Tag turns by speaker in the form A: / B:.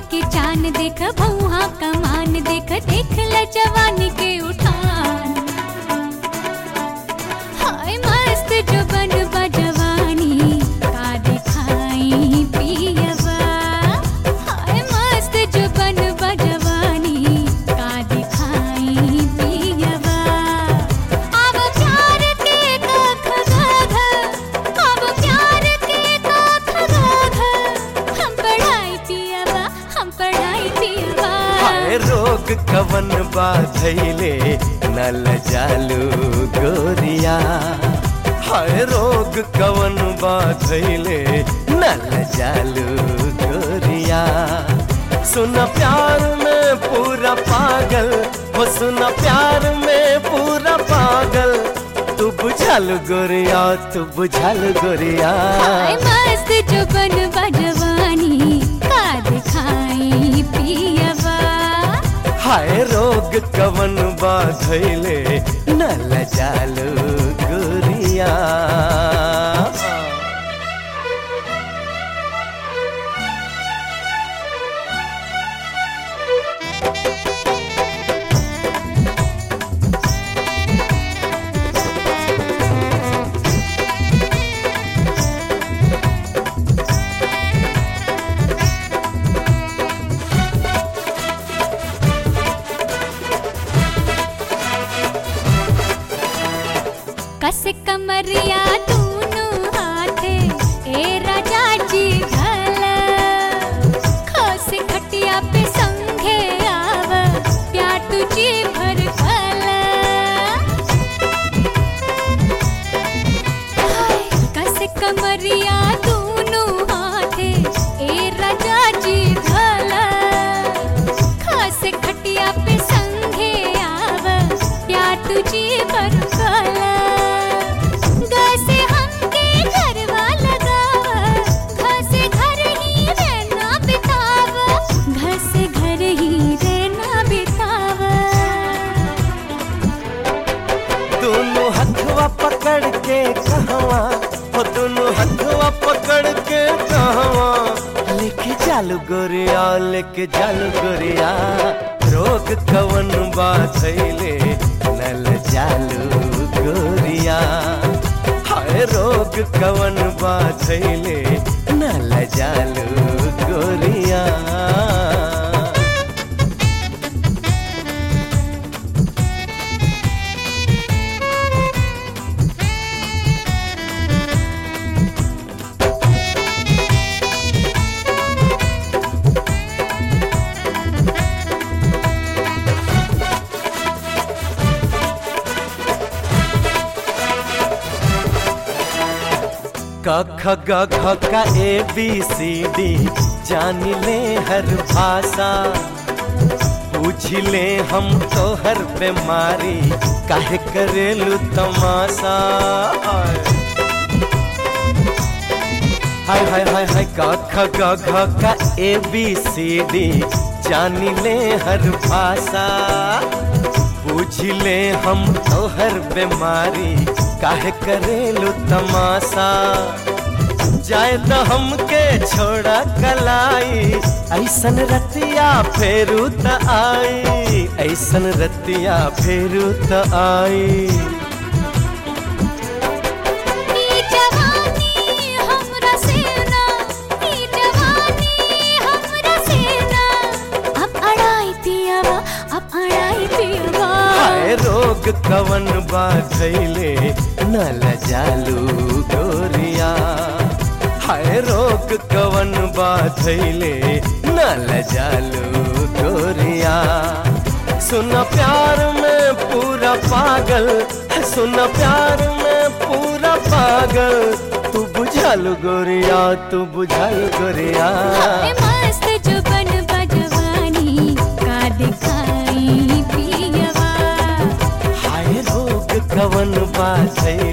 A: के चान देख भौहा कमान देख देख ल जवानी के उठान हाय मस्त जो बन जवानी का दिखाई पियवा हाय मस्त जो बन जवानी का दिखाई पियवा अब प्यार के कख गाघ अब प्यार के कख गाघ हम पढ़ाई पियवा हम पढ़ाई पियवा
B: हाय रोग कवन बाधैले नल जालू गोरिया हाय रोग कवन बाधैले नल जालू गोरिया सुन प्यार में पूरा पागल वो सुन प्यार में पूरा पागल तू बुझल गोरिया तू बुझल गोरिया
A: हाय मस्त जो बन जवानी का दिखाई पियवा
B: हाय रोग कवन बाधैले नल जालू गोरिया
A: कस कमरिया तूनु हाथे ए राजा जी घल खस खटिया पे संघे आव प्यार तुझी भर फल हाय, कस कमरिया तूनु हाथे ए राजा जी घल खास खटिया पे संघे आव प्यार तुझी पर फल गसे हमके घरवा लगाव घसे घर ही रहना बिताव घसे घर ही रहना बिताव
B: दोनों हथवा पकड़ के कहवा हो दोनों हथवा पकड़ के कहवा लेके चालू गोरिया लेके चालू गोरिया रोग कवन बाधैले नल चालू गोरिया हाय रोग कवन बाधैले नल चालू गोरिया क ख ग घ का ए बी सी डी जान ले हर भाषा पूछ ले हम तो हर बीमारी काहे करेलू तमाशा हाय हाय हाय हाय क ख ग घ का ए बी सी डी जान ले हर भाषा पूछ ले हम तो हर बीमारी काहे करेलू तमाशा जाए तो हमके छोड़ा कलाई ऐसन रतिया फेरू त आई ऐसन रतिया फेरू त आई
A: ई जवानी हमरा सेना ई जवानी हमरा सेना अब अड़ाई पियवा अब अड़ाई पियवा
B: हाय रोग कवन बाधैले नल जालू गोरिया हाय रोग कवन बाधैले नल जालू गोरिया सुन प्यार में पूरा पागल सुन प्यार में पूरा पागल तू बुझल गोरिया तू बुझल गोरिया
A: हाय मस्त जो बन जवानी का दिखाई पियवा
B: हाय रोग कवन बाधैले